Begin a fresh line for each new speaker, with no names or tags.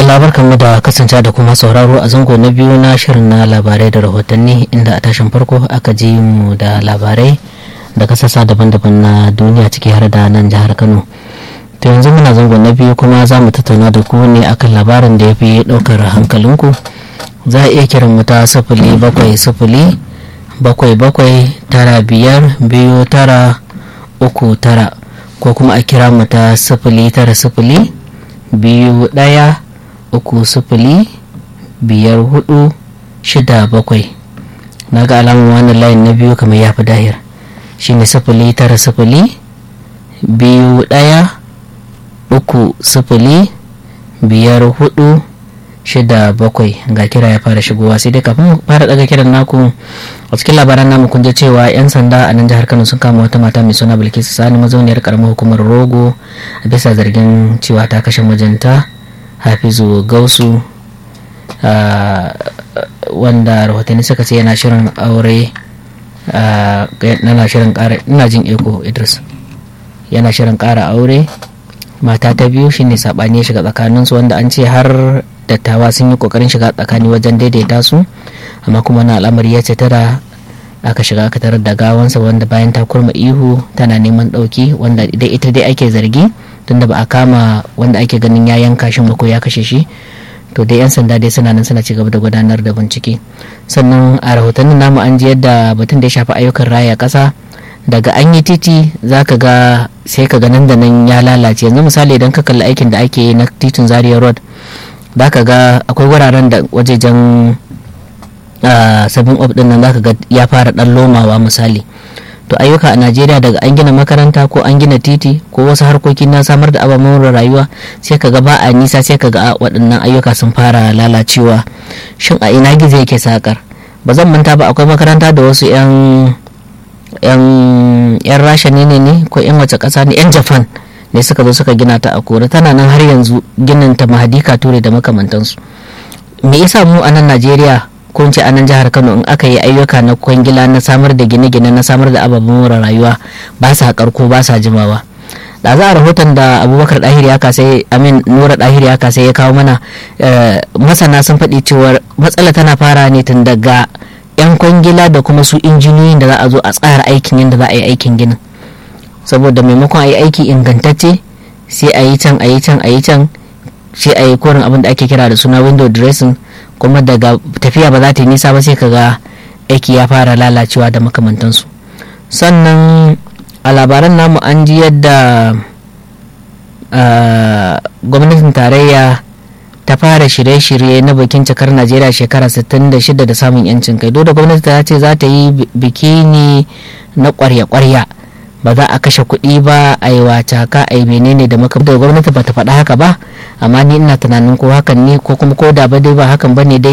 madalla barkanmu da kasance da kuma sauraro a zango na biyu na shirin na labarai da rahotanni inda a tashin farko aka ji mu da labarai da kasasa daban-daban na duniya ciki har da nan jihar kano to yanzu muna zango na biyu kuma za mu tattauna da ku ne akan labarin da ya fi ɗaukar hankalinku za a iya kiran mu ta sifili bakwai sifili bakwai bakwai tara biyar biyu tara uku tara ko kuma a kira mu ta sifili tara sifili biyu ɗaya uku sifili biyar hudu shida bakwai na ga alamun wannan layin na biyu kamar ya fi dahir shine sifili tara sifili biyu ɗaya uku sifili biyar hudu shida bakwai ga kira ya fara shigowa sai dai kafin fara daga kiran naku a cikin labaran namu kun ji cewa yan sanda a nan jihar kano sun kama wata mata mai suna bilkisu sani mazauniyar karamar hukumar rogo a bisa zargin cewa ta kashe mijinta hafizu gausu wanda rahotanni suka ce yana shirin aure yana shirin kara ina jin eko idris yana shirin kara aure mata ta biyu shine sabani ya shiga tsakaninsu wanda an ce har dattawa sun yi kokarin shiga tsakani wajen daidaita su amma kuma na al'amari ya ce tara aka shiga aka tarar da gawansa wanda bayan ta kurma ihu tana neman ɗauki wanda idan ita dai ake zargi tunda ba a kama wanda ake ganin ya yanka shi ko ya kashe shi to dai yan sanda dai suna nan suna ci gaba da gudanar da bincike sannan a rahotannin namu an ji yadda batun da ya shafi ayyukan raya ƙasa daga an yi titi za ka ga sai ka ga nan da nan ya lalace yanzu misali idan ka kalli aikin da ake yi na titin zaria road za ka ga akwai wuraren da wajejen sabin of din nan za ka ga ya fara dan lomawa misali to ayyuka a najeriya daga an gina makaranta ko an gina titi ko wasu harkoki na samar da ababen rayuwa sai ka ga ba a nisa sai ka ga waɗannan ayyuka sun fara lalacewa shin a ina gizo yake sakar ba zan manta ba akwai makaranta da wasu 'yan yan rasha ne ne ko 'yan wace ƙasa ne 'yan japan ne suka zo suka gina ta a kore tana nan har yanzu ginin ta mahadika ture da makamantansu me yasa mu a nan najeriya ko ce a nan jihar kano in aka yi ayyuka na kwangila na samar da gine-gine na samar da ababen more rayuwa ba sa karko ba sa jimawa da za a rahoton da abubakar dahiri ya kasai amin nura dahiri ya kasai ya kawo mana masana sun faɗi cewar matsala tana fara ne tun daga 'yan kwangila da kuma su injiniyoyin da za a zo a tsara aikin yadda za a yi aikin ginin saboda maimakon a yi aiki ingantacce sai a yi can a yi can a yi can sai a yi korin abin da ake kira da suna window dressing kuma daga tafiya ba za ta yi nisa ba sai kaga aiki ya fara lalacewa da makamantansu sannan a labaran namu an ji yadda gwamnatin tarayya ta fara shirye-shirye na bikin cikar najeriya shekara 66 da samun yancin kai da gwamnati ta ce za ta yi biki ne na kwarya-kwarya ba za a kashe kuɗi ba a yi wacaka a yi menene da maka da gwamnati ba ta faɗa haka ba amma ni ina tunanin ko hakan ne ko kuma ko da ba dai ba hakan ba ne dai